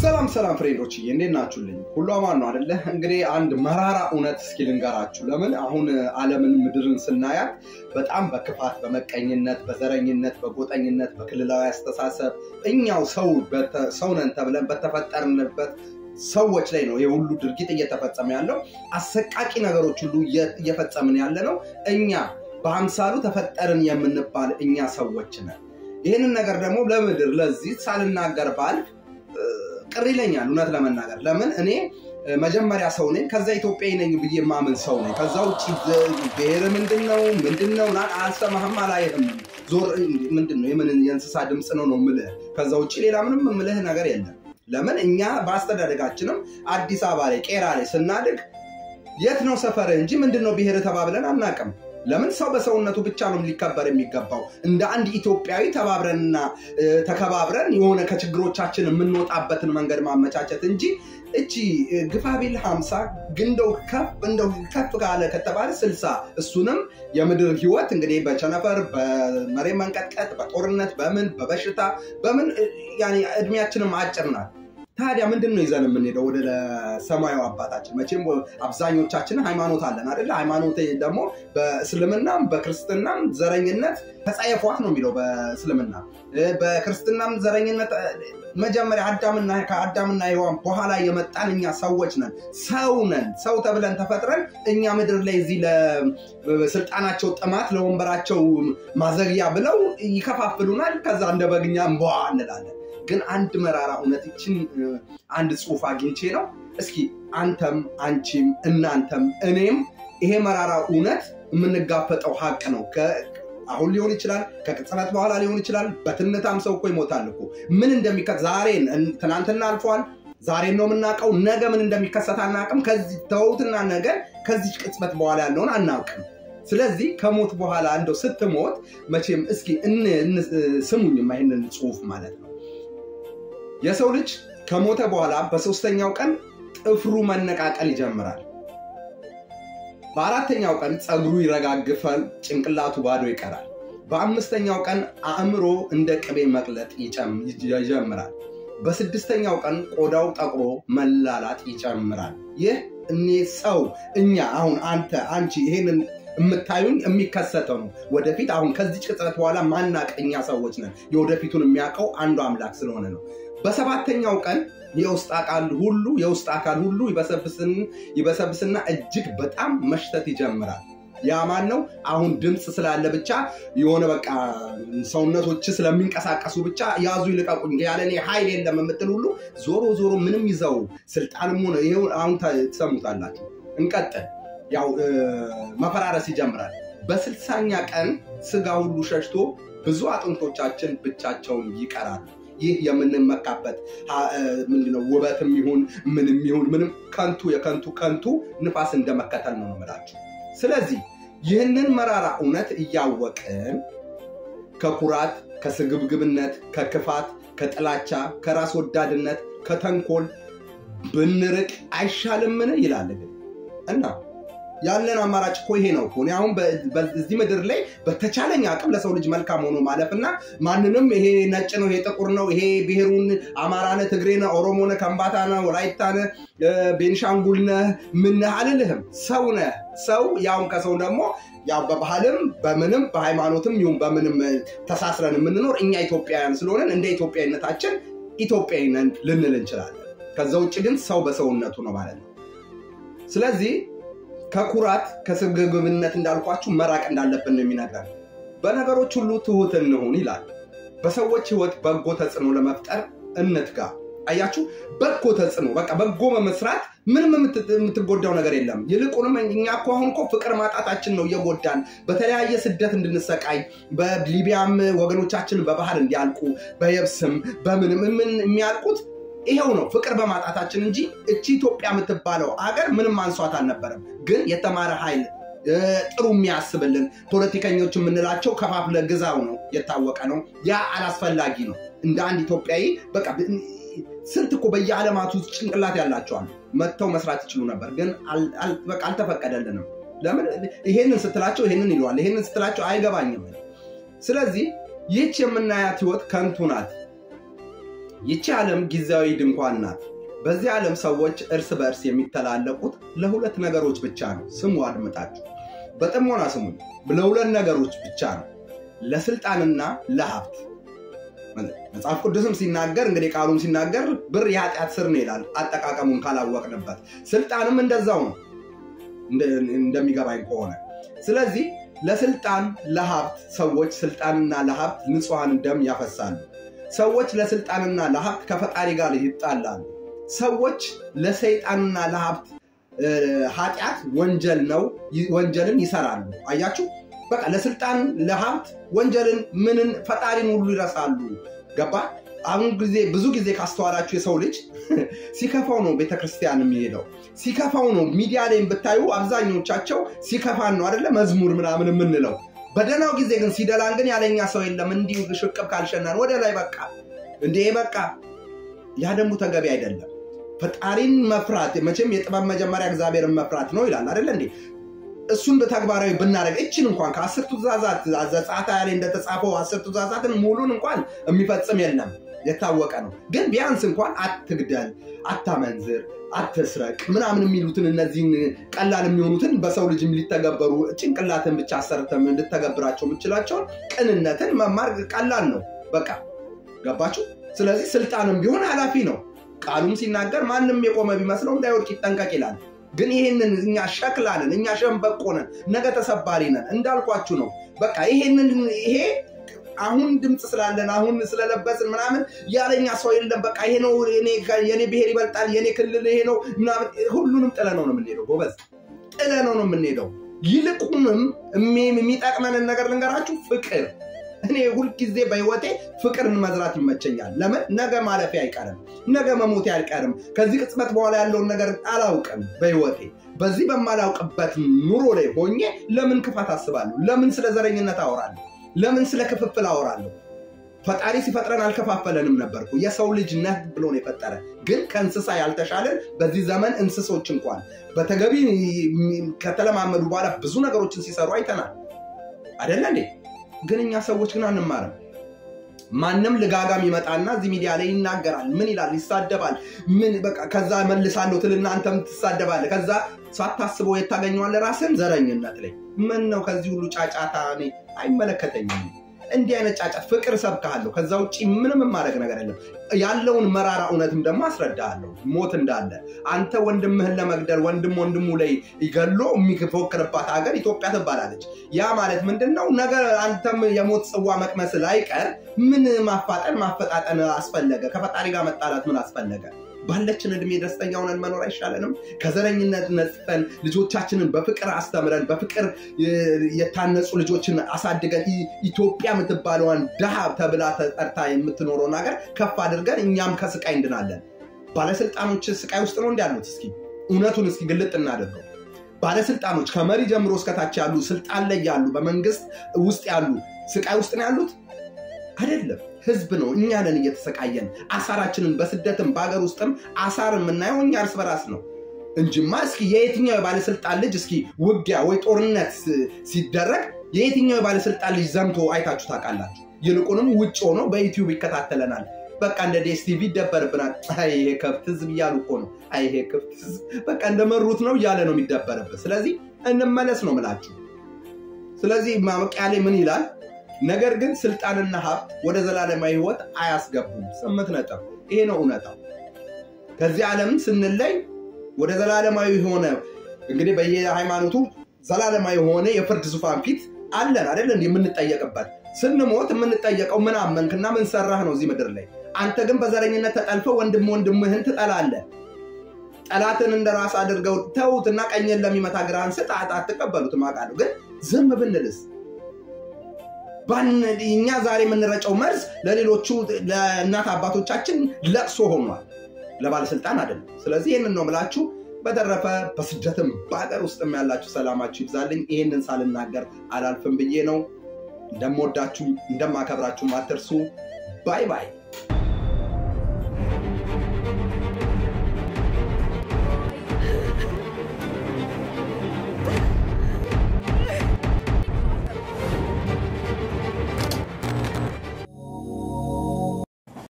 ሰላም ሰላም ፍሬንዶች እንዴት ናችሁልኝ? ሁሉ አማን ነው አደለ? እንግዲህ አንድ መራራ እውነት እስኪ ልንገራችሁ። ለምን አሁን ዓለምን ምድርን ስናያት በጣም በክፋት፣ በመቀኝነት፣ በዘረኝነት፣ በጎጠኝነት፣ በክልላዊ አስተሳሰብ እኛው ሰው ሰው ነን ተብለን በተፈጠርንበት ሰዎች ላይ ነው የሁሉ ድርጊት እየተፈጸመ ያለው። አሰቃቂ ነገሮች ሁሉ እየፈጸምን ያለ ነው እኛ በአምሳሉ ተፈጠርን የምንባል እኛ ሰዎች ነን። ይህንን ነገር ደግሞ ለምድር ለዚህ ሳልናገር ባልፍ ቅር ይለኛል እውነት ለመናገር ለምን እኔ መጀመሪያ ሰው ነኝ ከዛ ኢትዮጵያዊ ነኝ ብዬ የማምን ሰው ነኝ ከዛ ውጭ ብሔር ምንድን ነው ምንድን ነው አልሰማህም አላይህም ዞር ምንድን ነው የምን የእንስሳ ድምፅ ነው ነው ምልህ ከዛ ውጭ ሌላ ምንም ምልህ ነገር የለም ለምን እኛ በአስተዳደጋችንም አዲስ አበባ ላይ ቄራ ላይ ስናድግ የት ነው ሰፈር እንጂ ምንድን ነው ብሔር ተባብለን አናቅም ለምን ሰው በሰውነቱ ብቻ ነው ሊከበር የሚገባው? እንደ አንድ ኢትዮጵያዊ ተባብረንና ተከባብረን የሆነ ከችግሮቻችን የምንወጣበትን መንገድ ማመቻቸት እንጂ እቺ ግፋቢል ሀምሳ ግንደው ከፍ እንደው ከፍ ካለ ከተባለ ስልሳ እሱንም የምድር ህይወት እንግዲህ በቸነፈር በመሬት መንቀጥቀጥ በጦርነት በምን በበሽታ በምን እድሜያችንም አጭር ናት። ታዲያ ምንድን ነው ይዘን የምንሄደው ወደ ሰማዩ አባታችን? መቼም አብዛኞቻችን ሃይማኖት አለን አደለ? ሃይማኖት ደግሞ በእስልምናም በክርስትናም ዘረኝነት ተጸየፏት ነው የሚለው በእስልምና በክርስትናም ዘረኝነት መጀመሪያ አዳምና ከአዳምና ሔዋን በኋላ የመጣን እኛ ሰዎች ነን። ሰው ነን። ሰው ተብለን ተፈጥረን እኛ ምድር ላይ እዚህ ለስልጣናቸው ጥማት ለወንበራቸው ማዘግያ ብለው ይከፋፍሉናል። ከዛ እንደ በግኛ እንቧ እንላለን። ግን አንድ መራራ እውነት ይችን አንድ ጽሁፍ አግኝቼ ነው። እስኪ አንተም አንቺም እናንተም እኔም ይሄ መራራ እውነት የምንጋፈጠው ሀቅ ነው። አሁን ሊሆን ይችላል፣ ከቅጽበት በኋላ ሊሆን ይችላል። በትንታም ሰው እኮ ይሞታል እኮ ምን እንደሚከ ዛሬን ትናንትና አልፏል። ዛሬን ነው የምናውቀው። ነገ ምን እንደሚከሰት አናውቅም። ከዚህ ተውትና ነገ ከዚህ ቅጽበት በኋላ ያለውን አናውቅም። ስለዚህ ከሞት በኋላ እንደው ስትሞት መቼም እስኪ ስሙኝማ ይህንን ጽሁፍ ማለት ነው የሰው ልጅ ከሞተ በኋላ በሶስተኛው ቀን ጥፍሩ መነቃቀል ይጀምራል። በአራተኛው ቀን ፀጉሩ ይረጋግፋል፣ ጭንቅላቱ ባዶ ይቀራል። በአምስተኛው ቀን አእምሮ እንደ ቅቤ መቅለጥ ይጀምራል። በስድስተኛው ቀን ቆዳው ጠቁሮ መላላጥ ይጨምራል። ይህ እኔ ሰው እኛ አሁን አንተ አንቺ ይሄንን የምታዩኝ የሚከሰተው ነው። ወደፊት አሁን ከዚህ ቅጽበት በኋላ ማናቅ እኛ ሰዎች ነን። የወደፊቱን የሚያውቀው አንዱ አምላክ ስለሆነ ነው። በሰባተኛው ቀን የውስጥ አካል ሁሉ የውስጥ አካል ሁሉ ይበሰብስና እጅግ በጣም መሽተት ይጀምራል። ያ ማን ነው? አሁን ድምፅ ስላለ ብቻ የሆነ በቃ ሰውነቶች ስለሚንቀሳቀሱ ብቻ ያዙ ይልቀቁኝ ያለ እኔ ኃይል የለም የምትል ሁሉ ዞሮ ዞሮ ምንም ይዘው ስልጣንም ሆነ ይሄው አሁን ትሰሙታላችሁ። እንቀጥል። ያው መፈራረስ ይጀምራል። በስልሳኛ ቀን ስጋ ሁሉ ሸሽቶ ብዙ አጥንቶቻችን ብቻቸውን ይቀራሉ። ይህ የምንመካበት ምንድነው? ውበትም ይሁን ምንም ይሁን ምንም ከንቱ የከንቱ ከንቱ ንፋስ እንደመከተል ነው የምላችሁ። ስለዚህ ይህንን መራራ እውነት እያወቅን ከኩራት፣ ከስግብግብነት፣ ከክፋት፣ ከጥላቻ፣ ከራስ ወዳድነት፣ ከተንኮል ብንርቅ አይሻልምን? ይላል እና ያለን አማራጭ እኮ ይሄ ነው። እኔ አሁን በዚህ ምድር ላይ በተቻለኝ አቅም ለሰው ልጅ መልካም ሆኖ ማለፍ እና ማንንም ይሄ ነጭ ነው፣ ይሄ ጥቁር ነው፣ ይሄ ብሔሩን አማራነ፣ ትግሬነ፣ ኦሮሞነ፣ ከምባታነ፣ ወላይታነ፣ ቤንሻንጉልነ ምነህ አልልህም። ሰው ነህ። ሰው ያውም ከሰው ደግሞ ያው በባህልም በምንም በሃይማኖትም ይሁን በምንም ተሳስረን የምንኖር እኛ ኢትዮጵያውያን ስለሆነን እንደ ኢትዮጵያዊነታችን ኢትዮጵያዊ ነን ልንል እንችላለን። ከዛ ውጭ ግን ሰው በሰውነቱ ነው ማለት ነው። ስለዚህ ከኩራት ከስግብግብነት እንዳልኳችሁ መራቅ እንዳለብን ነው የሚነግረን። በነገሮች ሁሉ ትሁት እንሁን ይላል። በሰዎች ህይወት በጎ ተጽዕኖ ለመፍጠር እንትጋ። አያችሁ፣ በጎ ተጽዕኖ በቃ በጎ በመስራት ምንም የምትጎዳው ነገር የለም። ይልቁንም እኛ እኮ አሁን እኮ ፍቅር ማጣታችን ነው እየጎዳን በተለያየ ስደት እንድንሰቃይ በሊቢያም ወገኖቻችን በባህር እንዲያልቁ በየብስም በምንም ምን የሚያልቁት ይሄው ነው ፍቅር በማጣታችን እንጂ እቺ ኢትዮጵያ የምትባለው አገር ምንም አንሷት አልነበረም። ግን የተማረ ኃይል ጥሩ የሚያስብልን ፖለቲከኞች የምንላቸው ከፋፍለ ግዛው ነው የታወቀ ነው። ያ አላስፈላጊ ነው። እንደ አንድ ኢትዮጵያዊ በቃ ስንት እኮ በየዓለማቱ ጭንቅላት ያላቸዋል መጥተው መስራት ይችሉ ነበር፣ ግን በቃ አልተፈቀደልንም። ለምን ይሄንን ስትላቸው ይሄንን ይለዋል፣ ይሄንን ስትላቸው አይገባኝም። ስለዚህ ይህች የምናያት ህይወት ከንቱ ናት። ይቺ ዓለም ጊዜያዊ ድንኳን ናት። በዚህ ዓለም ሰዎች እርስ በእርስ የሚተላለቁት ለሁለት ነገሮች ብቻ ነው። ስሙ፣ አድምጣችሁ በጥሞና ስሙ። ለሁለት ነገሮች ብቻ ነው፣ ለስልጣንና ለሀብት። መጽሐፍ ቅዱስም ሲናገር እንግዲህ ቃሉም ሲናገር ብር የኃጢአት ስር ነው ይላል፣ አጠቃቀሙን ካላወቅንበት። ስልጣንም እንደዛው ነው እንደሚገባኝ ከሆነ ስለዚህ ለስልጣን ለሀብት ሰዎች ስልጣንና ለሀብት ንጹሐን ደም ያፈሳሉ። ሰዎች ለስልጣንና ለሀብት ከፈጣሪ ጋር ይጣላሉ። ሰዎች ለሰይጣንና ለሀብት ኃጢአት ወንጀል ነው ወንጀልን ይሰራሉ። አያችሁ፣ በቃ ለስልጣን ለሀብት ወንጀልን ምንን ፈጣሪን ሁሉ ይረሳሉ። ገባ? አሁን ጊዜ ብዙ ጊዜ ካስተዋላችሁ የሰው ልጅ ሲከፋው ነው ቤተክርስቲያን የሚሄደው ሲከፋው ነው ሚዲያ ላይም ብታዩ አብዛኞቻቸው ሲከፋን ነው አደለ መዝሙር ምናምን የምንለው በደህናው ጊዜ ግን ሲደላን ግን ያለኛ ሰው የለም እንዲሁ ሽቅብ ካልሸናን ወደ ላይ በቃ እንዴ በቃ ያ ደግሞ ተገቢ አይደለም ፈጣሪን መፍራት መቼም የጥበብ መጀመሪያ እግዚአብሔርን መፍራት ነው ይላል አደለ እንዴ እሱን በተግባራዊ ብናደረግ እችን እንኳን ከአስርቱ ትእዛዛት ዘጸአት ላይ እንደተጻፈው አስርቱ ትእዛዛትን ሙሉን እንኳን የሚፈጽም የለም የታወቀ ነው። ግን ቢያንስ እንኳን አትግደል፣ አታመንዝር፣ አትስረቅ ምናምን የሚሉትን እነዚህን ቀላል የሚሆኑትን በሰው ልጅ ሊተገበሩ ጭንቅላትን ብቻ አሰርተም ልተገብራቸው የምችላቸውን ቅንነትን መማር ቀላል ነው። በቃ ገባችሁ? ስለዚህ ስልጣንም ቢሆን ኃላፊ ነው። ቃሉም ሲናገር ማንም የቆመ ቢመስለው እንዳይወድቅ ይጠንቀቅ ይላል። ግን ይሄንን እኛ ሸክላንን እኛ ሸንበቆ ነን፣ ነገ ተሰባሪ ነን። እንዳልኳችሁ ነው። በቃ ይሄንን ይሄ አሁን ድምፅ ስላለን አሁን ስለለበስን ምናምን ያለኛ ሰው የለም። በቃ ይሄ ነው የኔ ብሔር ይበልጣል፣ የኔ ክልል ይሄ ነው ምናምን፣ ሁሉንም ጥለነው ነው የምንሄደው። ጎበዝ ጥለነው ነው የምንሄደው። ይልቁንም የሚጠቅመንን ነገር ልንገራችሁ፣ ፍቅር። እኔ ሁልጊዜ በህይወቴ ፍቅርን መዝራት ይመቸኛል። ለምን? ነገ ማለፊያ አይቀርም፣ ነገ መሞቴ አይቀርም። ከዚህ ቅጽበት በኋላ ያለውን ነገር አላውቅም በህይወቴ በዚህ በማላውቅበት ኑሮ ላይ ሆኜ ለምን ክፋት አስባለሁ? ለምን ስለ ዘረኝነት አወራለሁ? ለምን ስለ ክፍፍል አወራለሁ? ፈጣሪ ሲፈጥረን አልከፋፈለንም ነበርኩ። የሰው ልጅ ነህ ብሎ ነው የፈጠረ። ግን ከእንስሳ ያልተሻለን በዚህ ዘመን እንስሶች እንኳን በተገቢ ከተለማመዱ በኋላ ብዙ ነገሮችን ሲሰሩ አይተናል። አደለ እንዴ? ግን እኛ ሰዎች ግን አንማርም። ማንም ልጋጋም ይመጣና እዚህ ሚዲያ ላይ ይናገራል። ምን ይላል? ይሳደባል። ምን በቃ ከዛ መልሳለሁ ትልና አንተም ትሳደባለህ። ከዛ ሳታስበው የታገኘዋለህ ራስን ዘረኝነት ላይ ምን ነው ከዚህ ሁሉ ጫጫታ እኔ አይመለከተኝም። እንዲህ አይነት ጫጫት ፍቅር ሰብካለሁ። ከዛ ውጭ ምንም የማድረግ ነገር የለም። ያለውን መራራ እውነትም ደግሞ አስረዳለሁ። ሞት እንዳለ አንተ ወንድምህን ለመግደል ወንድም ወንድሙ ላይ ይገሎ የሚፎክርባት ሀገር ኢትዮጵያ ትባላለች። ያ ማለት ምንድን ነው? ነገ አንተም የሞት ጽዋ መቅመስ ላይቀር ምን ማፋጠን ማፈጣጠን አስፈለገ? ከፈጣሪ ጋር መጣላት ምን አስፈለገ? ባለችን እድሜ ደስተኛ ሆነን መኖር አይሻለንም? ከዘረኝነት ነጽፈን ልጆቻችንን በፍቅር አስተምረን በፍቅር የታነጹ ልጆችን አሳድገን ኢትዮጵያ የምትባለዋን ድሃ ተብላ ተጠርታ የምትኖረውን ሀገር ከፍ አድርገን እኛም ከስቃይ እንድናለን። ባለስልጣኖች ስቃይ ውስጥ ነው እንዲያሉት? እስኪ እውነቱን እስኪ ግልጥ እናደርገው። ባለስልጣኖች ከመሪ ጀምሮ እስከታች ያሉ ስልጣን ላይ ያሉ በመንግስት ውስጥ ያሉ ስቃይ ውስጥ ነው ያሉት? አይደለም። ህዝብ ነው። እኛ ነን እየተሰቃየን አሳራችንን በስደትም በሀገር ውስጥም አሳር የምናየው እኛ እርስ በራስ ነው እንጂማ እስኪ የየትኛው የባለስልጣን ልጅ እስኪ ውጊያ ወይ ጦርነት ሲደረግ የየትኛው የባለስልጣን ልጅ ዘምቶ አይታችሁ ታውቃላችሁ? ይልቁንም ውጭ ሆኖ በዩቲዩብ ይከታተለናል። በቃ እንደ ዴስቲቪ ይደበርብናል። ይሄ ከብት ህዝብ እያሉ እኮ ነው። ይሄ ከብት ህዝብ በቃ እንደመሩት ነው እያለ ነው የሚደበርበት። ስለዚህ እንመለስ ነው ምላችሁ። ስለዚህ ማብቂያ ላይ ምን ይላል? ነገር ግን ስልጣንና ሀብት ወደ ዘላለማዊ ህይወት አያስገቡም። ስምንት ነጥብ። ይሄ ነው እውነታው። ከዚህ ዓለም ስንለይ ወደ ዘላለማዊ የሆነ እንግዲህ በየሃይማኖቱ ዘላለማዊ የሆነ የፍርድ ዙፋን ፊት አለን አይደል? የምንጠየቅበት ስንሞት የምንጠየቀው ምን አመንክና ምን ሰራህ ነው እዚህ ምድር ላይ። አንተ ግን በዘረኝነት ተጠልፈው ወንድም ወንድምህን ትጠላለህ። ጠላትን እንደ ራስ አድርገው ተዉትና ቀኝን ለሚመታ ግራህን ስጥ አትቀበሉትም አውቃለሁ። ግን ዝም ብንልስ እኛ ዛሬ የምንረጨው መርዝ ለሌሎቹ ለእናት አባቶቻችን ለቅሶ ሆኗል፣ ለባለስልጣን አይደለም። ስለዚህ ይህንን ነው ምላችሁ። በተረፈ በስደትም በሀገር ውስጥም ያላችሁ ሰላማችሁ ይብዛልኝ። ይህንን ሳልናገር አላልፍም ብዬ ነው። እንደምወዳችሁ እንደማከብራችሁ አትርሱ። ባይ ባይ።